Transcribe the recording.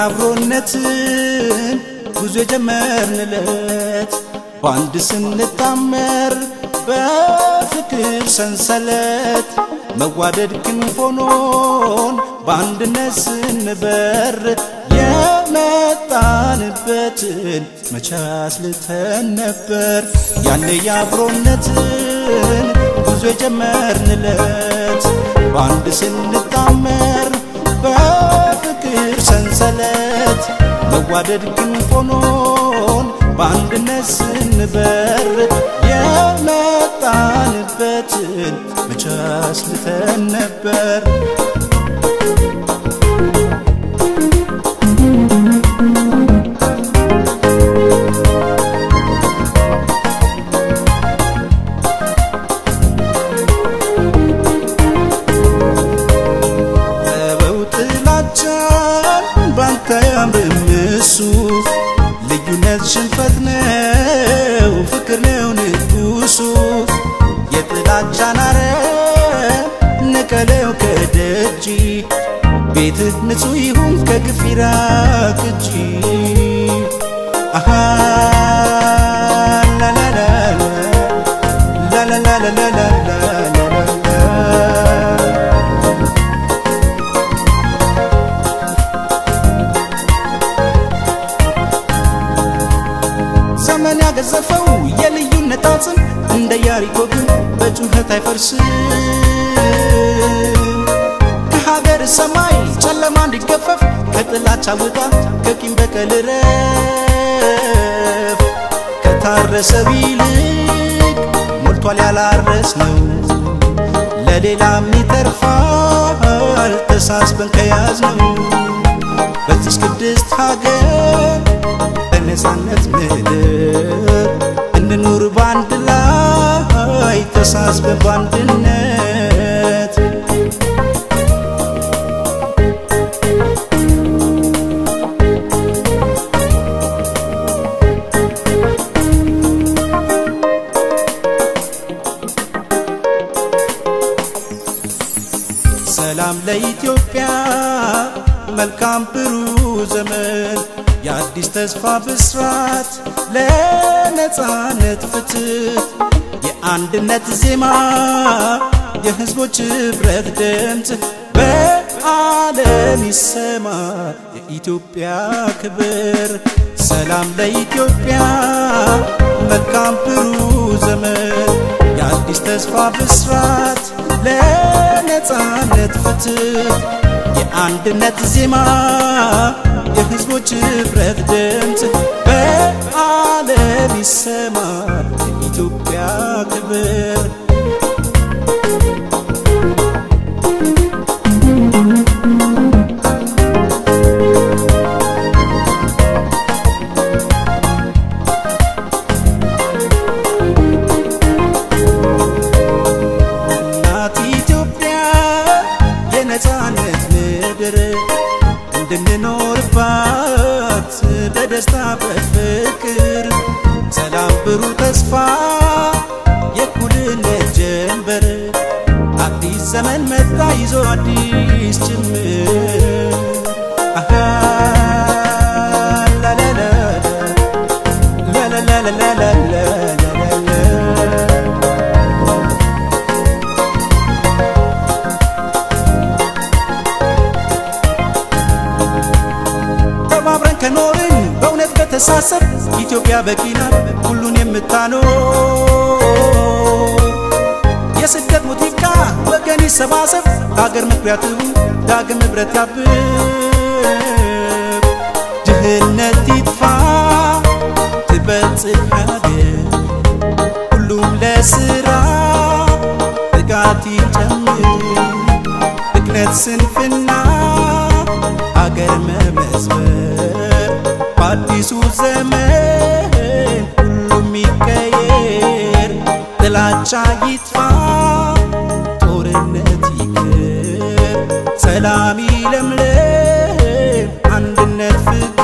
የአብሮነትን ጉዞ የጀመርንለት በአንድ ስንጣመር በፍቅር ሰንሰለት መዋደድ ክንፍ ሆኖን በአንድነት ስንበር የመጣንበትን መቼ አስልተን ነበር ያኔ የአብሮነትን ጉዞ የጀመርንለት በአንድ ስንጣመር በፍቅር ሰንሰለት መዋደድ ክንፍ ሆኖን በአንድነት ስንበር የመጣንበትን መቼ አስልተን ነበር ተወው ጥላቻን ባንተ ያምርም እሱ ልዩነት ሽንፈት ነው ፍቅር ነው ንጉሱ የጥላቻን አረም ንቀለው ከደጅ ቤትህ ንጹሕ ይሁን ከግፍ ይራቅ እንጂ አሃ ላላላላ ላላላላላላላላ ዘመን ያገዘፈው የልዩነት አጽም እንደ ያሪኮ ግን በጩኸት አይፈርስም። ከሀገር ሰማይ ጨለማ እንዲገፈፍ ከጥላቻ ውጣ ከቂም በቀል ረፍ ከታረሰ ቢልቅ ሞልቷል ያላረስ ነው ለሌላም ይተርፋል ተሳስበን ከያዝ ነው በዚች ቅድስት ሀገር በነፃነት ምድር እንኑር ባንድ ላይ ተሳስበን ባንድነት ሰላም ለኢትዮጵያ መልካም ብሩህ ዘመን የአዲስ ተስፋ ብስራት ለነፃነት ፍትህ የአንድነት ዜማ የህዝቦች ኅብረት ድምፅ በዓለም ይሰማ የኢትዮጵያ ክብር ሰላም ለኢትዮጵያ መልካም ብሩህ ዘመን የአዲስ ተስፋ ብስራት ለነፃነት ፍትህ የአንድነት ዜማ የህዝቦች ኅብረት ድምፅ በዓለም ይሰማ የኢትዮጵያ ክብር እናት ኢትዮጵያ የነፃነት ምድር እንድንኖርባት በደስታ በፍቅር ሰላም ብሩህ ተስፋ የእኩልነት ጀንበር አዲስ ዘመን መጣ ይዞ አዲስ ጅምር አሃ ላላላ ላላላላላላላላ ተባብረን ከኖርን በእውነት በተሳሰብ ኢትዮጵያ በቂ ናት ሁሉን የምታኖር የስደት ሙዚቃ ወገን ይሰባሰብ ሀገር መኩሪያ ትሁን ዳግም ኅብረት ያብብ ድህነት ይጥፋ ትበልጽግ ሀገር ሁሉም ለስራ ትጋት ይጨምር ብክነት ስንፍና አገር መመዝበር በአዲሱ ዘመን ሁሉም ይቀየር ጥላቻ ይጥፋ ጦርነት ይቅር ሰላም ይለምልም አንድነት ፍቅር